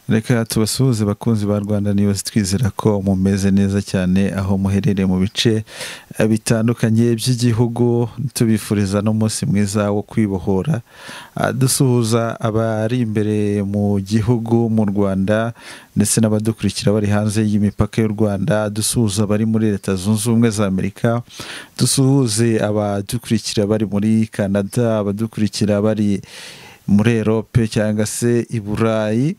reka tubasuhuze bakunzi ba rwanda niyozi twizera ko mumeze neza cyane aho muherereye mu bice bitandukanye by'igihugu tubifuriza n'umunsi mwiza wo kwibohora dusuhuza abari imbere mu gihugu mu rwanda ndetse n'abadukurikira bari hanze y'imipaka y'u rwanda dusuhuza abari muri leta zunze ubumwe za amerika dusuhuze abadukurikira bari muri canada abadukurikira bari muri erope cyangwa se i burayi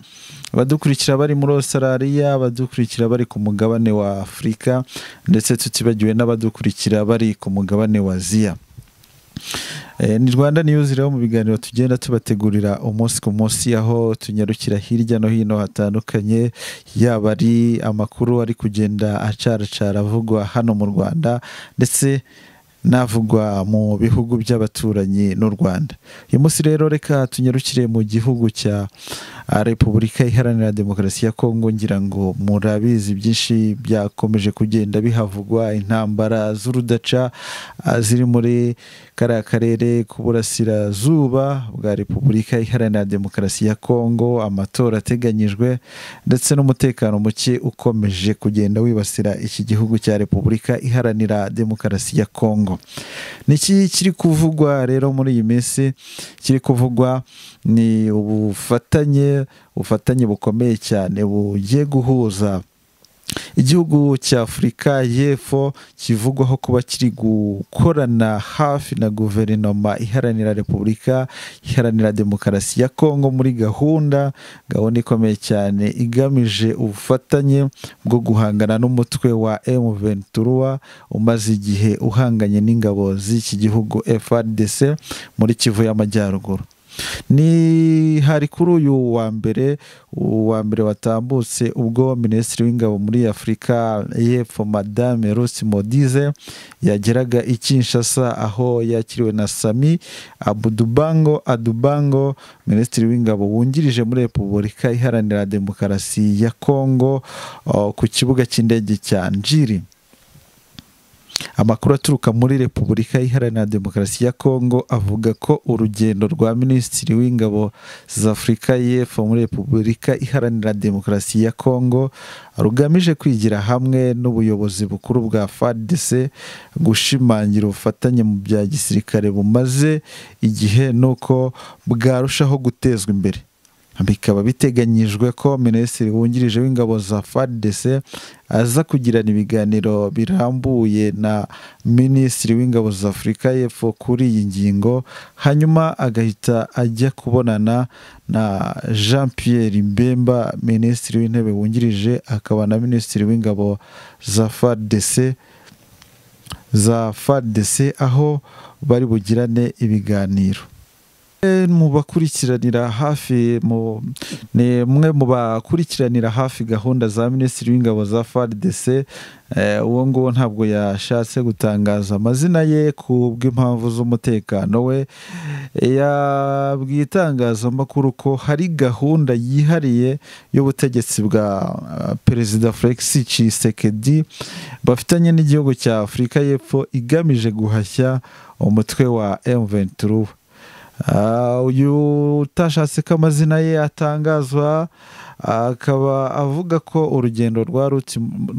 abadukurikira bari muri Australia abadukurikira bari ku mugabane wa afurika ndetse tutibagiwe n'abadukurikira bari ku mugabane wa aziya ni rwanda niyuzi rero mu biganiro tugenda tubategurira umunsi ku munsi aho tunyarukira hirya no hino hatandukanye yaba ari amakuru ari kugenda acaracara avugwa hano mu rwanda ndetse navugwa mu bihugu by'abaturanyi n'u rwanda uyu munsi rero reka tunyarukire mu gihugu cya repubulika iharanira demokarasi ya kongo ngira ngo murabizi byinshi byakomeje kugenda bihavugwa intambara z'urudaca ziri muri kariya karere k'uburasirazuba bwa repubulika iharanira demokarasi ya kongo amatora ateganyijwe ndetse n'umutekano muke ukomeje kugenda wibasira iki gihugu cya repubulika iharanira demokarasi ya kongo niki kiri kuvugwa rero muri iyi minsi kiri kuvugwa ni ubufatanye ubufatanye bukomeye cyane bugiye guhuza igihugu cya afurika y'epfo kivugwaho kuba kiri gukorana hafi na guverinoma iharanira repubulika iharanira demokarasi ya kongo muri gahunda gahunda ikomeye cyane igamije ubufatanye bwo guhangana n'umutwe wa M23 umaze igihe uhanganye n'ingabo z'iki gihugu FRDC muri Kivu y'Amajyaruguru ni hari kuri uyu wa mbere uwa mbere watambutse ubwo minisitiri w'ingabo muri afurika y'epfo madame rusi modize yageraga i kinshasa aho yakiriwe na sami abudubango adubango minisitiri w'ingabo wungirije muri repubulika iharanira demokarasi ya kongo ku kibuga cy'indege cya njiri amakuru aturuka muri repubulika iharanira demokarasi ya kongo avuga ko urugendo rwa minisitiri w'ingabo z'afurika y'epfo muri repubulika iharanira demokarasi ya kongo rugamije kwigira hamwe n'ubuyobozi bukuru bwa fadc gushimangira ubufatanye mu bya gisirikare bumaze igihe n'uko bwarushaho gutezwa imbere bikaba biteganyijwe ko minisitiri wungirije w'ingabo za fadc aza kugirana ibiganiro birambuye na minisitiri w'ingabo za afurika y'epfo kuri iyi ngingo hanyuma agahita ajya kubonana na jean pierre mbemba minisitiri w'intebe wungirije akaba na minisitiri w'ingabo za fadc za fadc aho bari bugirane ibiganiro mu bakurikiranira hafi ni umwe mu bakurikiranira hafi gahunda za minisitiri w'ingabo za fardc uwo nguwo ntabwo yashatse gutangaza amazina ye ku bw'impamvu z'umutekano we yabwiye itangazamakuru ko hari gahunda yihariye y'ubutegetsi bwa perezida felix cisekedi bafitanye n'igihugu cya afurika y'epfo igamije guhashya umutwe wa m23 uyu utashatse ko amazina ye atangazwa akaba avuga ko urugendo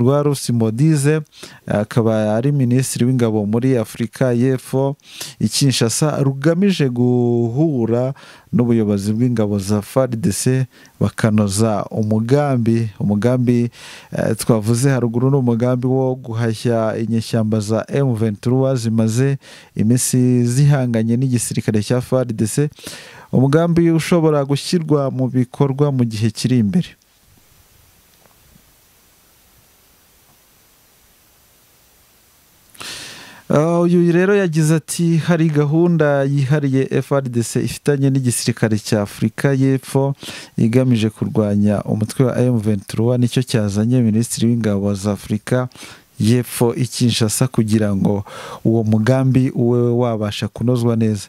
rwa rusi modize akaba ari minisitiri w'ingabo muri afurika y'epfo i kinshasa rugamije guhura n'ubuyobozi bw'ingabo za fardc bakanoza umugambi umugambi twavuze haruguru ni umugambi wo guhashya inyeshyamba za M23 zimaze iminsi zihanganye n'igisirikare cya fardc umugambi ushobora gushyirwa mu bikorwa mu gihe kiri imbere uyu rero yagize ati hari gahunda yihariye frdc ifitanye n'igisirikare cya afurika y'epfo igamije kurwanya umutwe wa m23 nicyo cyazanye minisitiri w'ingabo za afurika y'epfo i kinshasa kugira ngo uwo mugambi ube wabasha kunozwa neza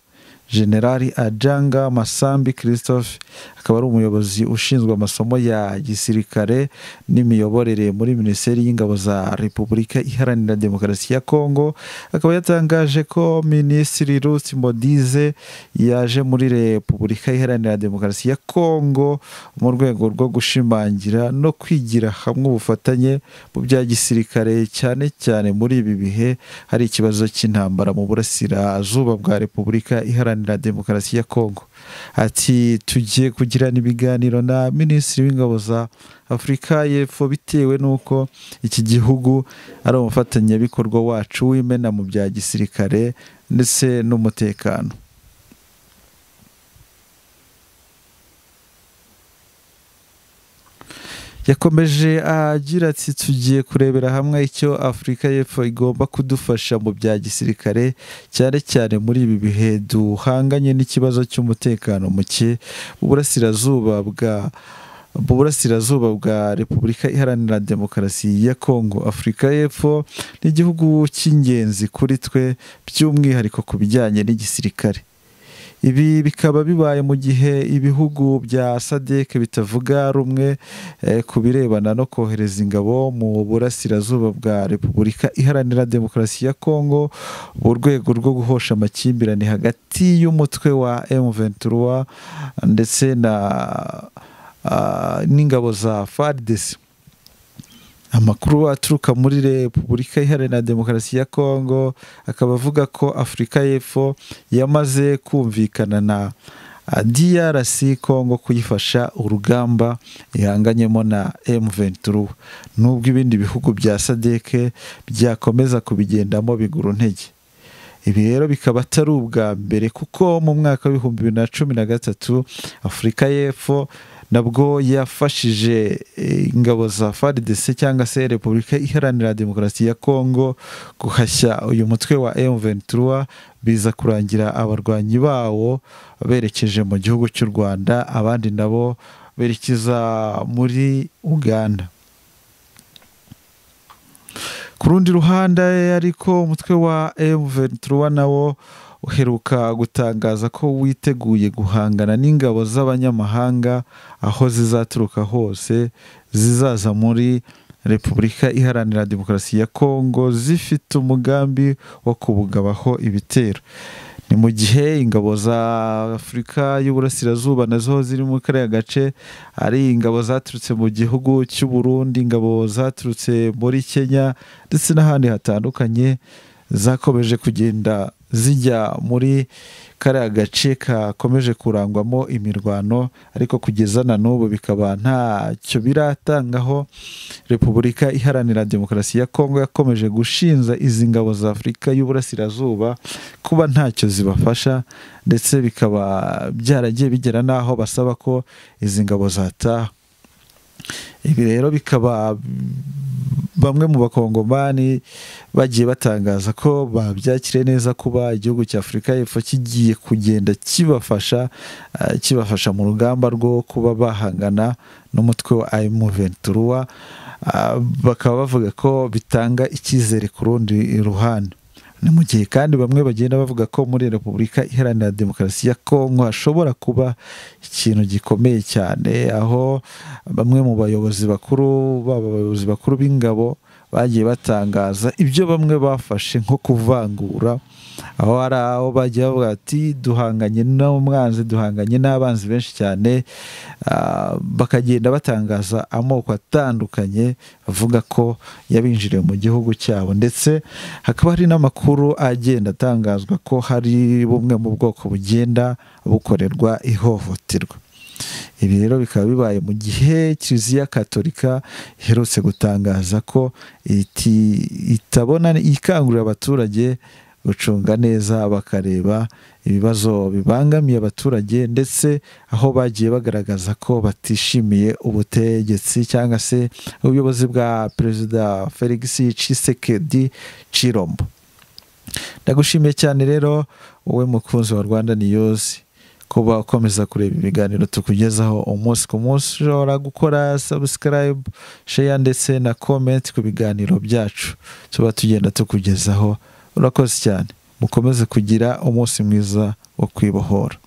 generali ajanga masambi christophe akaba ari umuyobozi ushinzwe amasomo ya gisirikare n'imiyoborere muri minisiteri y'ingabo za repubulika iharanira demokarasi ya kongo akaba yatangaje ko minisitiri ruth mbodize yaje muri repubulika iharanira demokarasi ya kongo mu rwego rwo gushimangira no kwigira hamwe ubufatanye mu bya gisirikare cyane cyane muri ibi bihe hari ikibazo cy'intambara mu burasirazuba bwa repubulika iharanira demokarasi ya kongo ati tugiye kugirana ibiganiro na minisitiri w'ingabo za afurika y'epfo bitewe n'uko iki gihugu ari umufatanyabikorwa wacu w'imena mu bya gisirikare ndetse n'umutekano yakomeje agira ati tugiye kurebera hamwe icyo afurika y'epfo igomba kudufasha mu bya gisirikare cyane cyane muri ibi bihe duhanganye n'ikibazo cy'umutekano muke mu burasirazuba bwa mu burasirazuba bwa repubulika iharanira demokarasi ya kongo afurika y'epfo ni igihugu cy'ingenzi kuri twe by'umwihariko ku bijyanye n'igisirikare ibi bikaba bibaye mu gihe ibihugu bya sadeke bitavuga rumwe ku birebana no kohereza ingabo mu burasirazuba bwa repubulika iharanira demokarasi ya kongo mu rwego rwo guhosha amakimbirane hagati y'umutwe wa M23 ndetse na n'ingabo za FARDC amakuru aturuka muri repubulika iharanira demokarasi ya kongo akaba avuga ko afurika y'epfo yamaze kumvikana na drc kongo kuyifasha urugamba ihanganyemo na m23 nubwo ibindi bihugu bya sadeke byakomeza kubigendamo bigura intege ibi rero bikaba atari ubwa mbere kuko mu mwaka w'ibihumbi bibiri na cumi na gatatu afurika y'epfo nabwo yafashije ingabo za FARDC cyangwa se Repubulika Iharanira Demokarasi ya Kongo guhashya uyu mutwe wa M23 biza kurangira abarwanyi bawo berekeje mu gihugu cy'u Rwanda abandi nabo berekeza muri Uganda ku rundi ruhande ariko umutwe wa M23 nawo uheruka gutangaza ko witeguye guhangana n'ingabo z'abanyamahanga aho zizaturuka hose zizaza muri repubulika iharanira demokarasi ya kongo zifite umugambi wo kubugabaho ibitero ni mu gihe ingabo za afurika y'uburasirazuba nazo ziri muri kariya gace ari ingabo zaturutse mu gihugu cy'u Burundi ingabo zaturutse muri kenya ndetse n'ahandi hatandukanye zakomeje kugenda zijya muri kariya gace kakomeje kurangwamo imirwano ariko kugeza na n'ubu bikaba ntacyo biratangaho repubulika iharanira demokarasi ya kongo yakomeje gushinza izi ngabo za afurika y'uburasirazuba kuba ntacyo zibafasha ndetse bikaba byaragiye bigera n'aho basaba ko izi ngabo zataha ibi rero bikaba bamwe mu bakongomani bagiye batangaza ko babyakire neza kuba igihugu cya afurika y'epfo kigiye kugenda kibafasha kibafasha mu rugamba rwo kuba bahangana n'umutwe wa emu ventura bakaba bavuga ko bitanga icyizere ku rundi ruhande ni mu gihe kandi bamwe bagenda bavuga ko muri repubulika iharanira demokarasi ya kongo hashobora kuba ikintu gikomeye cyane aho bamwe mu bayobozi bakuru baba abayobozi bakuru b'ingabo bagiye batangaza ibyo bamwe bafashe nko kuvangura aho hari aho bagiye bavuga ati duhanganye n'umwanzi duhanganye n'abanzi benshi cyane bakagenda batangaza amoko atandukanye bavuga ko yabinjiriye mu gihugu cyabo ndetse hakaba hari n'amakuru agenda atangazwa ko hari bumwe mu bwoko bugenda bukorerwa ihohoterwa ibi rero bikaba bibaye mu gihe kiliziya katolika iherutse gutangaza ko itabona ikangurira abaturage gucunga neza bakareba ibibazo bibangamiye abaturage ndetse aho bagiye bagaragaza ko batishimiye ubutegetsi cyangwa se ubuyobozi bwa perezida felix cisekedi cirombo ndagushimiye cyane rero wowe mukunzi wa rwanda niyozi kuba ukomeza kureba ibiganiro tukugezaho umunsi ku munsi ushobora gukora sabusikarayibu sheya ndetse na komenti ku biganiro byacu tuba tugenda tukugezaho urakoze cyane mukomeze kugira umunsi mwiza wo kwibohora